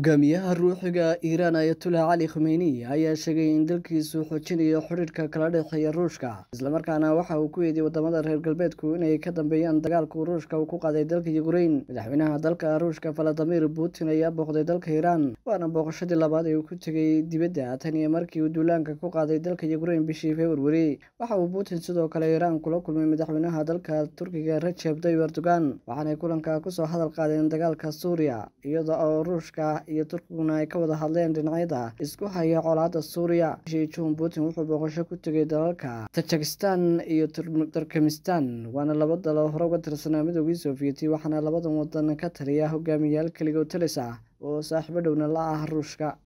hogaamiyaha ruuxiga iiraan ayatullah cali khumeyni ayaa sheegay in dalkiisu xoojinayo xidhiidhka kala dhexeeya ruushka islamarkaana waxa uu ku eedeeyey wadamada reer galbeedku inay ka dambeeyaan dagaalku ruushka uu ku qaaday dalka yukrain madaxweynaha dalka ruushka valadimir putin ayaa booqday dalka iiraan waana booqashadii labaad ee uu ku tegay dibadda tan iyo markii uu duulaanka ku qaaday dalka yukrain bishii februari waxa uu putin sidoo kale iiraan kula kulmay madaxweynaha dalka turkiga rajeb tayyib erdogan waxaanay kulanka kusoo hadal qaadeen dagaalka suuriya iyada oo ruushka iyo turkiguna ay ka wada hadleen dhinacyada isku haya colaadda suuriya bishii juun putin wuxuu booqasho ku tegay dalalka tajikistan iyo turkmenistan waana laba dalo hore uga tirsanaa midoogii sofiyeeti waxaana labadan wadan ka taliya hogaamiyayaal keligood talis ah oo saaxiibo dhowna la ah ruushka